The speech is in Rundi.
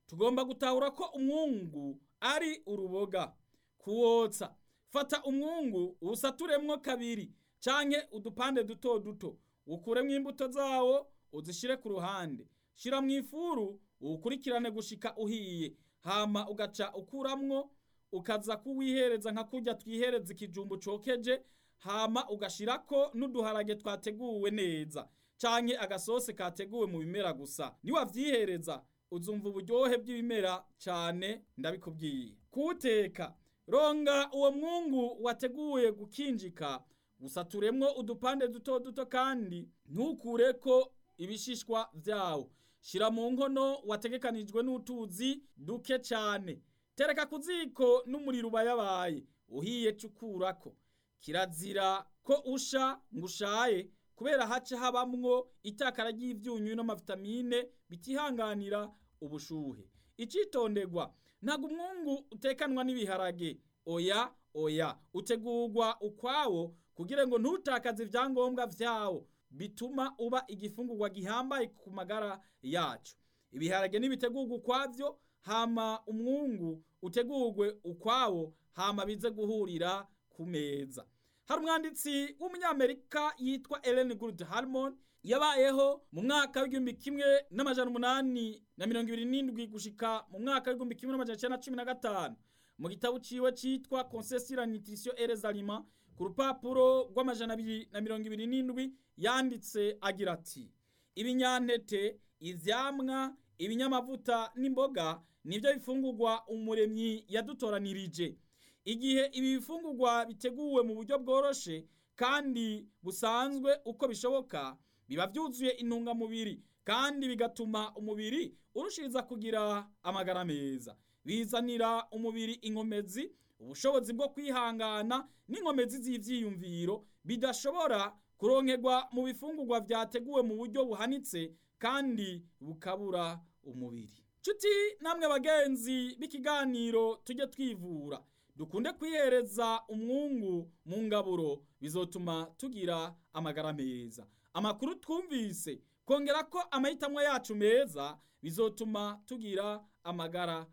tugomba gutahura ko umwungu ari uruboga kuwotsa fata umwungu uwusaturemwo kabiri canke udupande duto duto ukuremwo imbuto zawo uzishire ku ruhande shira mu ifuru uwukurikirane gushika uhiye hama ugaca ukuramwo ukaza kuwihereza nka kurya twihereza ikijumbu cokeje hama ugashirako n'uduharage twateguwe neza canke agasose kateguwe mu bimera gusa niwavyihereza uzumva uburyohe bw'ibimera cane ndabikubwiye kuwuteka ronga uwo mwungu wateguye gukinjika gusaturemwo udupande duto duto kandi ntukureko ibishishwa vyawo shira mu nkono wategekanijwe n'utuzi duke cane tereka ku ziko n'umuriro ubayabaye uhiye cukurako kirazira ko usha ngo ushaye kubera haca habamwo itakara ry'ivyunyu n'amavitamine bitihanganira ubushuhe icitonderwa ntabwo umwungu utekanwa n'ibiharage oya oya utegurwa ukwawo kugira ngo ntutakaze ivyangombwa vyawo bituma uba igifungurwa gihambaye ku magara yacu ibiharage nibitegurwa ukwavyo hama umwungu utegurwe ukwawo hama bize guhurira ku meza hari umwanditsi w'umunyamerika yitwa Ellen Good Harmon yabayeho mu mwaka w'igihumbi kimwe n'amajana umunani na mirongo ibiri n'indwi gushika mu mwaka w'igihumbi kimwe n'amajana icenda na cumi na gatanu mu gitabo ciwe citwa Conseil sur la nutrition et les aliments ku rupapuro rw'amajana abiri na mirongo ibiri n'indwi yanditse agira ati ibinyantete ivyamwa ibinyamavuta n'imboga nivyo bifungurwa umuremyi yadutoranirije igihe ibi bifungurwa biteguwe mu buryo bworoshe kandi busanzwe uko bishoboka biba vyuzuye intungamubiri kandi bigatuma umubiri urushiriza kugira amagara meza bizanira umubiri inkomezi ubushobozi bwo kwihangana n'inkomezi z'ivyiyumviro bidashobora kuronkerwa mu bifungurwa vyateguwe mu buryo buhanitse kandi bukabura umubiri nshuti namwe bagenzi b'ikiganiro tujye twivura dukunde kwihereza umwungu mu ngaburo bizotuma tugira amagara meza amakuru twumvise kongera ko amahitamo yacu meza bizotuma tugira amagara